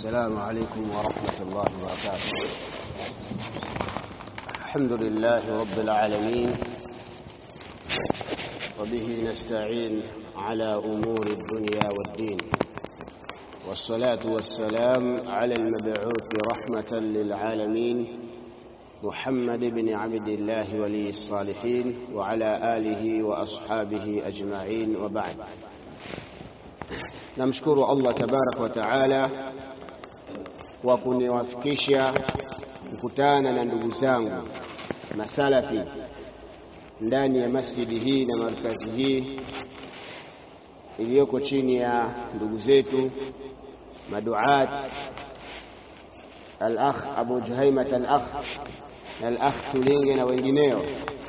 السلام عليكم ورحمة الله وبركاته الحمد لله رب العالمين وبه نستعين على أمور الدنيا والدين والصلاة والسلام على المبعوث رحمة للعالمين محمد بن عبد الله ولي الصالحين وعلى آله وأصحابه أجمعين وبعد namshukuru Allah tabarak wa taala kwa kuniwafikisha kukutana na ndugu zangu masalafi ndani ya masjidi hii na markazi hii iliyoko chini ya ndugu zetu maduat al-akh Abu Juhaimat al-akh na al-akh Tulinge na wengineo.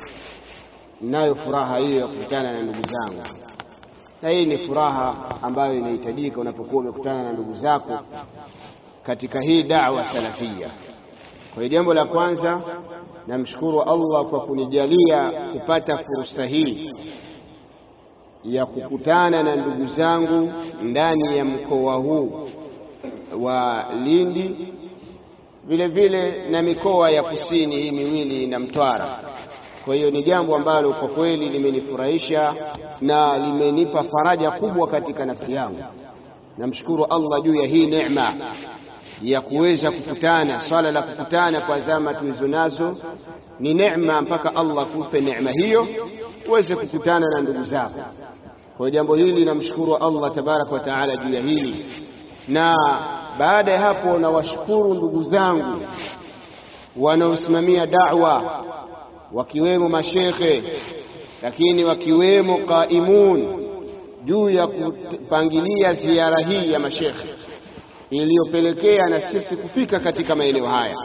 Nayo furaha hiyo ya kukutana na ndugu zangu na hii ni furaha ambayo inahitajika unapokuwa umekutana na ndugu zako katika hii da'wa salafia. Kwa hiyo jambo la kwanza, namshukuru Allah kwa kunijalia kupata fursa hii ya kukutana na ndugu zangu ndani ya mkoa huu wa Lindi, vile vile na mikoa ya kusini hii miwili na Mtwara. Kwa hiyo ni jambo ambalo kwa kweli limenifurahisha na limenipa faraja kubwa katika nafsi yangu. Namshukuru Allah juu ya hii neema ya kuweza kukutana. Swala la kukutana kwa zama tulizo nazo ni neema, mpaka Allah kupe neema hiyo uweze kukutana na ndugu zako. Kwa jambo hili namshukuru Allah tabaraka wa taala juu ya hili, na baada ya hapo nawashukuru ndugu zangu wanaosimamia da'wa wakiwemo mashekhe lakini wakiwemo qaimun juu ya kupangilia ziara hii ya mashekhe iliyopelekea na sisi kufika katika maeneo haya,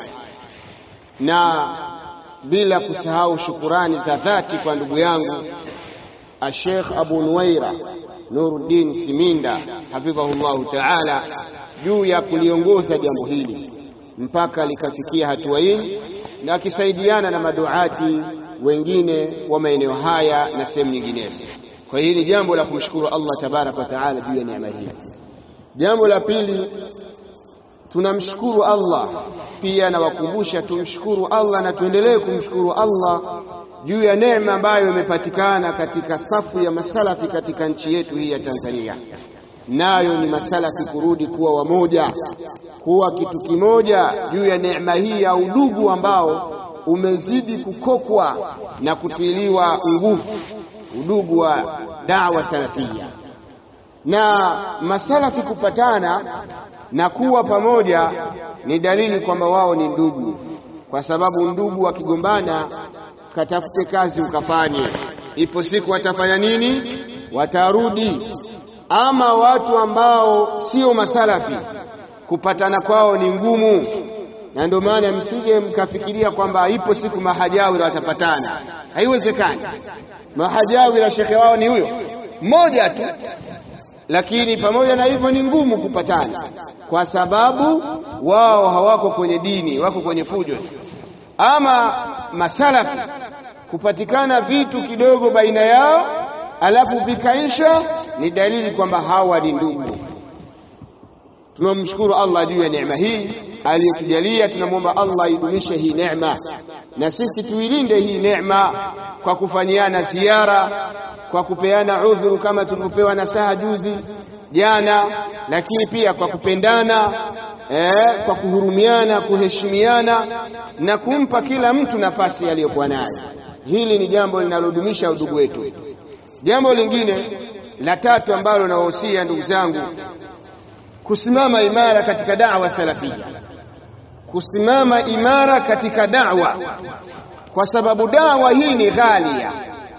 na bila kusahau shukurani za dhati kwa ndugu yangu Ashekh Abu Nuwaira Nuruddin Siminda hafidhahullahu taala juu ya kuliongoza jambo hili mpaka likafikia hatua hii na akisaidiana na maduati wengine wa maeneo haya na sehemu nyinginezo. Kwa hiyo ni jambo la kumshukuru Allah tabaraka wa taala juu ya neema hii. Jambo la pili, tunamshukuru Allah pia, nawakumbusha tumshukuru Allah na tuendelee kumshukuru Allah juu ya neema ambayo imepatikana katika safu ya masalafi katika nchi yetu hii ya Tanzania, nayo ni masalafi kurudi kuwa wamoja kuwa kitu kimoja juu ya neema hii ya udugu ambao umezidi kukokwa na kutiliwa nguvu, udugu wa dawa salafia. Na masalafi kupatana na kuwa pamoja ni dalili kwamba wao ni ndugu, kwa sababu ndugu wakigombana, katafute kazi ukafanye, ipo siku watafanya nini? Watarudi. Ama watu ambao sio masalafi kupatana kwao ni ngumu, na ndio maana msije mkafikiria kwamba ipo siku mahajawira watapatana. Haiwezekani. Mahajawira shekhe wao ni huyo mmoja tu, lakini pamoja na hivyo ni ngumu kupatana, kwa sababu wao hawako kwenye dini, wako kwenye fujo. Ama masalafi kupatikana vitu kidogo baina yao alafu vikaisha, ni dalili kwamba hawa ni ndugu. Tunamshukuru Allah juu ya neema hii aliyotujalia. Tunamwomba Allah idumishe hii neema na sisi tuilinde hii neema kwa kufanyiana ziara, kwa kupeana udhuru kama tulivyopewa nasaha juzi jana, lakini pia kwa kupendana eh, kwa kuhurumiana, kuheshimiana na kumpa kila mtu nafasi aliyokuwa nayo. Hili ni jambo linalodumisha udugu wetu. Jambo lingine la tatu ambalo nawahusia ndugu zangu kusimama imara katika da'wa salafia, kusimama imara katika da'wa, kwa sababu da'wa hii ni ghalia,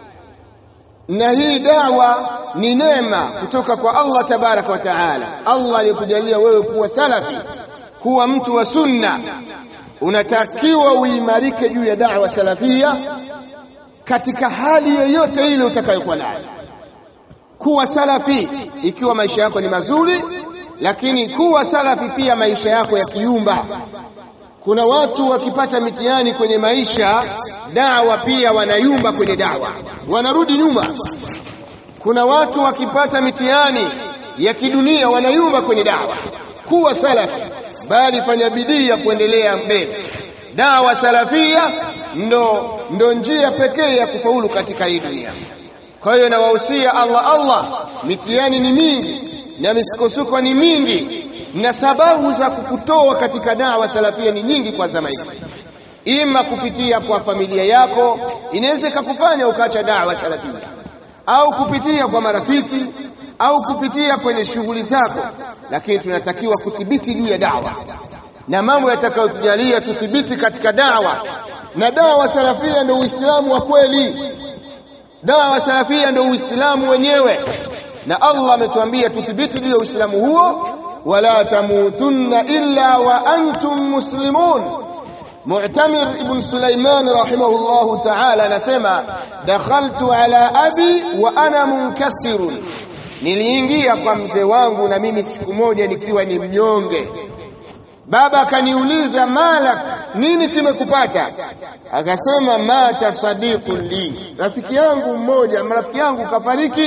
na hii da'wa ni neema kutoka kwa Allah tabaraka wa taala. Allah alikujalia wewe kuwa salafi, kuwa mtu wa sunna, unatakiwa uimarike juu ya da'wa salafia katika hali yoyote ile utakayokuwa nayo. Kuwa salafi ikiwa maisha yako ni mazuri lakini kuwa salafi pia maisha yako yakiumba. Kuna watu wakipata mitihani kwenye maisha, dawa pia wanayumba kwenye dawa, wanarudi nyuma. Kuna watu wakipata mitihani ya kidunia wanayumba kwenye dawa. Kuwa salafi bali fanya bidii ya kuendelea mbele. Dawa salafia ndo, ndo njia pekee ya kufaulu katika hii dunia. Kwa hiyo nawahusia Allah Allah, mitihani ni mingi na misukosuko ni mingi, na sababu za kukutoa katika dawa salafia ni nyingi kwa zama hizi, ima kupitia kwa familia yako, inaweza ikakufanya ukaacha dawa salafia, au kupitia kwa marafiki, au kupitia kwenye shughuli zako, lakini tunatakiwa kuthibiti juu ya dawa na mambo yatakayotujalia tuthibiti katika dawa, na dawa salafia ndio Uislamu wa kweli. Dawa salafia ndio Uislamu wenyewe, na Allah ametuambia tuthibiti juu ya Uislamu huo, wala tamutunna illa wa antum muslimun. Mu'tamir ibn Sulaiman rahimahullahu ta'ala anasema dakhaltu ala abi wa ana munkasirun, niliingia kwa mzee wangu na mimi siku moja nikiwa ni mnyonge. Baba akaniuliza malak, nini kimekupata? Akasema mata sadiqun li, rafiki yangu mmoja, rafiki yangu kafariki.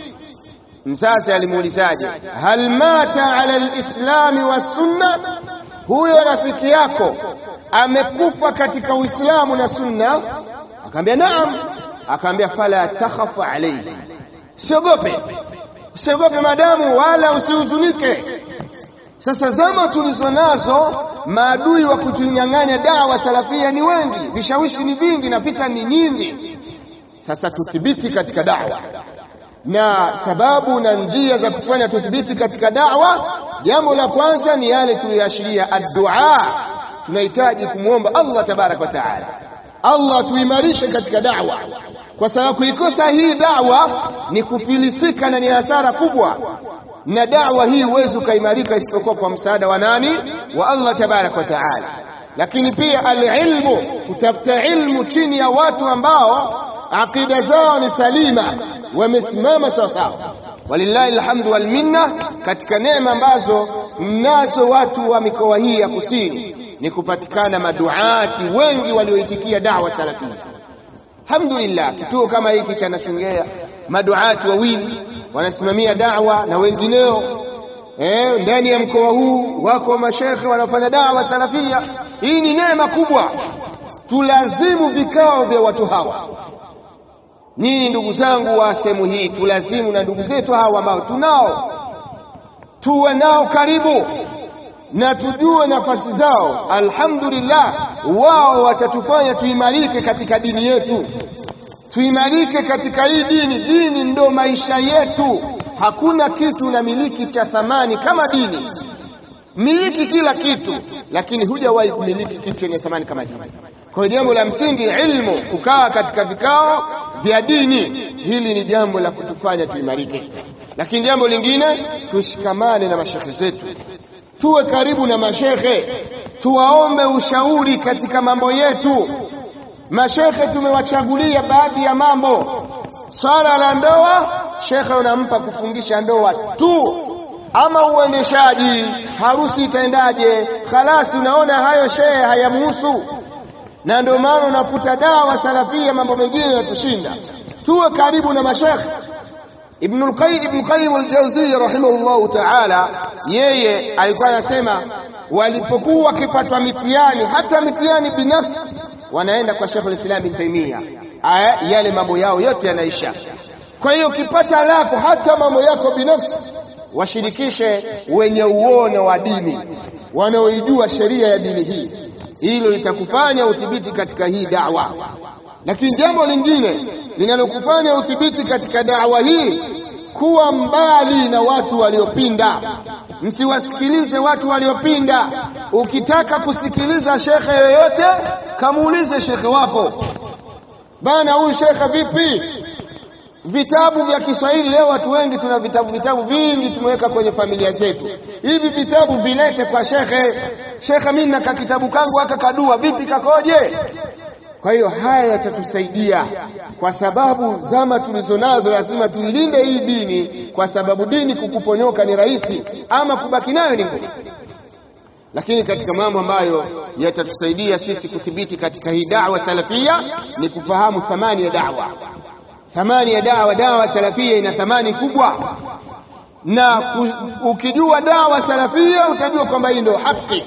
Msasa alimuulizaje? hal mata ala lislami wassunna, huyo rafiki yako amekufa katika Uislamu na Sunna? Akaambia naam. Akaambia fala takhaf alayhi, usiogope, usiogope madamu, wala usihuzunike. Sasa zama tulizo nazo, maadui wa kutunyang'anya dawa salafia ni wengi, vishawishi ni vingi na vita ni nyingi. Sasa tuthibiti katika dawa, na sababu na njia za kufanya tuthibiti katika dawa, jambo la kwanza ni yale tuliyoashiria, addua. Tunahitaji kumwomba Allah tabaraka wa taala, Allah tuimarishe katika dawa, kwa sababu kuikosa hii dawa ni kufilisika na ni hasara kubwa na dawa hii huwezi ukaimarika isipokuwa kwa msaada wa nani? Wa Allah tabaraka wa taala. Lakini pia alilmu, kutafuta ilmu chini ya watu ambao aqida zao ni salima, wamesimama sawasawa. Walillahi alhamdu wal minna. Katika neema ambazo mnazo watu wa mikoa hii ya kusini ni kupatikana maduati wengi walioitikia dawa salafia. Alhamdulillah, kituo kama hiki cha Nachongea maduati wawili wanasimamia dawa na wengineo eh, ndani ya mkoa huu wako mashekhe wanaofanya dawa salafia. Hii ni neema kubwa, tulazimu vikao vya watu hawa. Nyinyi ndugu zangu wa sehemu hii, tulazimu na ndugu zetu hawa ambao tunao, tuwe nao karibu na tujue nafasi zao. Alhamdulillah, wao watatufanya tuimarike katika dini yetu tuimarike katika hii dini. Dini ndo maisha yetu. Hakuna kitu na miliki cha thamani kama dini. Miliki kila kitu, lakini hujawahi kumiliki kitu chenye thamani kama dini. Kwa hiyo jambo la msingi ilmu, kukaa katika vikao vya dini, hili ni jambo la kutufanya tuimarike. Lakini jambo lingine, tushikamane na mashekhe zetu, tuwe karibu na mashekhe, tuwaombe ushauri katika mambo yetu. Mashekhe tumewachagulia baadhi ya mambo. Swala la ndoa, shekhe unampa kufungisha ndoa tu, ama uendeshaji harusi itaendaje? Khalasi, unaona hayo shehe hayamhusu, na ndio maana unakuta dawa salafia, mambo mengine yanatushinda. Tuwe karibu na mashekhe. Ibnul Qayyim al-Jawziyya rahimahullahu ta'ala, yeye alikuwa anasema walipokuwa wakipatwa mitihani, hata mitihani binafsi wanaenda kwa Sheikh al-Islam Ibn Taymiyyah, yale mambo yao yote yanaisha. Kwa hiyo ukipata lako, hata mambo yako binafsi, washirikishe wenye uono wa dini, wanaoijua sheria ya dini hii. Hilo litakufanya udhibiti katika hii dawa. Lakini jambo lingine linalokufanya udhibiti katika dawa hii, kuwa mbali na watu waliopinda. Msiwasikilize watu waliopinda. Ukitaka kusikiliza shekhe yoyote, kamuulize shekhe wako, bana, huyu shekhe vipi? Vitabu vya Kiswahili leo watu wengi tuna vitabu vitabu vingi tumeweka kwenye familia zetu. Hivi vitabu vilete kwa shekhe. Shekhe, mimi naka kitabu kangu aka kadua, vipi kakoje? Kwa hiyo haya yatatusaidia, kwa sababu zama tulizo nazo lazima tuilinde hii dini, kwa sababu dini kukuponyoka ni rahisi, ama kubaki nayo ni ngumu. Lakini katika mambo ambayo yatatusaidia sisi kuthibiti katika hii dawa salafia ni kufahamu thamani ya dawa. Thamani ya dawa, dawa salafia ina thamani kubwa. na ukijua dawa salafia utajua kwamba hii ndio haki.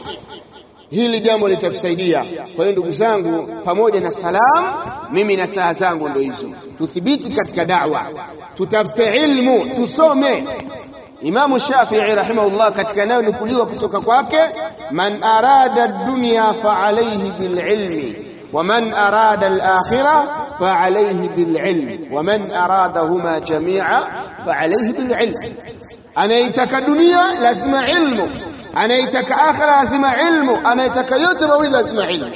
Hili jambo litatusaidia. Kwa hiyo ndugu zangu, pamoja na salam, mimi na saa zangu ndio hizo, tuthibiti katika dawa, tutafute ilmu, tusome. Imamu Shafii rahimahullah katika nayo nukuliwa kutoka kwake, man arada dunya fa alayhi bililmi ومن أراد الآخرة فعليه بالعلم ومن أرادهما جميعا فعليه بالعلم anayetaka dunia lazima ilmu, anayetaka akhira lazima ilmu, anayetaka yote mawili lazima ilmu.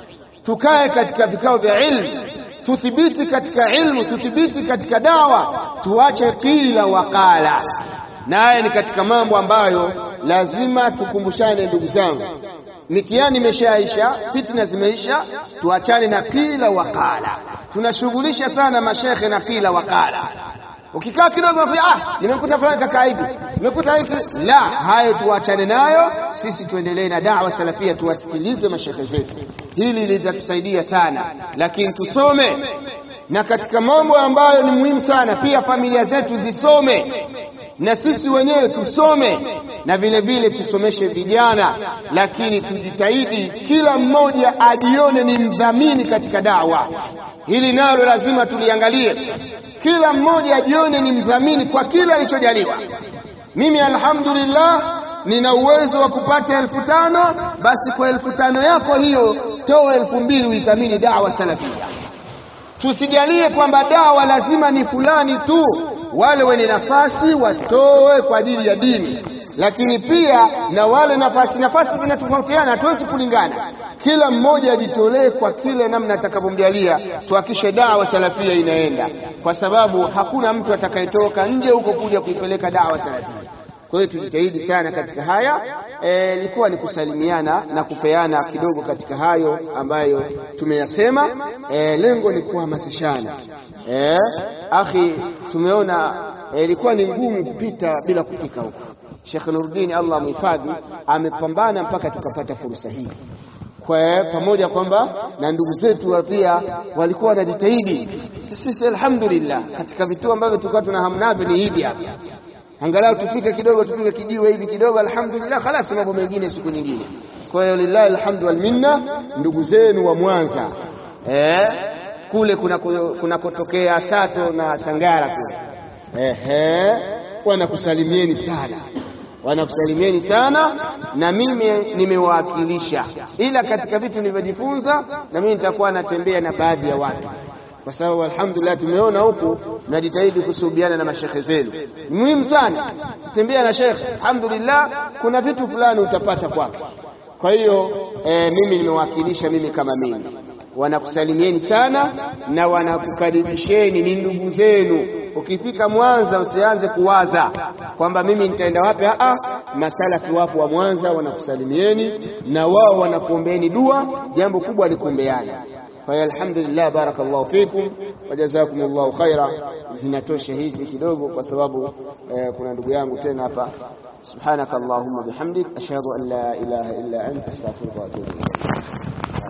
Tukae katika vikao vya ilmu, tuthibiti katika ilmu, tuthibiti katika dawa, tuache kila wakala. Na haya ni katika mambo ambayo lazima tukumbushane, ndugu zangu. Mitihani imeshaisha, fitna zimeisha, tuachane na kila wakala. Tunashughulisha sana mashekhe na kila wakala Ukikaa kidogo ah, nimekuta fulani kakaa hivi, nimekuta hiki. La, hayo tuachane nayo, sisi tuendelee na dawa salafia, tuwasikilize mashekhe zetu. Hili litatusaidia sana, lakini tusome, na katika mambo ambayo ni muhimu sana pia familia zetu zisome na sisi wenyewe tusome, na vile vile tusomeshe vijana, lakini tujitahidi kila mmoja ajione ni mdhamini katika dawa. Hili nalo lazima tuliangalie kila mmoja ajione ni mdhamini kwa kile alichojaliwa. Mimi alhamdulillah nina uwezo wa kupata elfu tano basi kwa elfu tano yako hiyo toa elfu mbili uithamini dawa salafia. Tusijalie kwamba dawa lazima ni fulani tu, wale wenye nafasi watoe kwa ajili ya dini, lakini pia na wale nafasi nafasi zinatofautiana, hatuwezi kulingana. Kila mmoja ajitolee kwa kile namna atakavyomjalia, tuhakishe dawa salafia inaenda, kwa sababu hakuna mtu atakayetoka nje huko kuja kuipeleka dawa salafia. Kwa hiyo tujitahidi sana katika haya. Ilikuwa e, ni kusalimiana na kupeana kidogo katika hayo ambayo tumeyasema. E, lengo ni kuhamasishana. E, akhi, tumeona ilikuwa e, ni ngumu kupita bila kufika huko. Sheikh Nuruddin Allah muhifadhi amepambana mpaka tukapata fursa hii kwa pamoja kwamba na ndugu zetu pia walikuwa wanajitahidi. Sisi alhamdulillah, katika vituo ambavyo tulikuwa tuna hamu navyo ni hivi hapa, angalau tufike kidogo, tupige kijiwe hivi kidogo, alhamdulillah, khalas, mambo mengine siku nyingine. Kwa hiyo lillahi alhamdu wal minna, ndugu zenu wa Mwanza eh, kule kunakotokea kuna Sato na Sangara kule, ehe, wanakusalimieni sana wanakusalimieni sana, na mimi nimewakilisha, ila katika vitu nilivyojifunza, na mimi nitakuwa natembea na baadhi ya watu, kwa sababu alhamdulillah tumeona huku mnajitahidi kusuhubiana na mashekhe zenu. Ni muhimu sana kutembea na shekhe, alhamdulillah, kuna vitu fulani utapata kwake. Kwa hiyo e, mimi nimewakilisha, mimi kama mimi, wanakusalimieni sana na wanakukaribisheni, ni ndugu zenu. Ukifika Mwanza usianze kuwaza kwamba mimi nitaenda wapi. Aa, masalafi wapo wa Mwanza wanakusalimieni na wao wanakuombeeni dua. Jambo kubwa ni kuombeana. Kwa hiyo alhamdulillah, barakallahu fikum wa jazakumullahu khaira. Zinatosha hizi kidogo, kwa sababu eh, kuna ndugu yangu tena hapa. Subhanaka allahumma bihamdik ashhadu an la ilaha illa anta astaghfiruka wa atubu ilayk.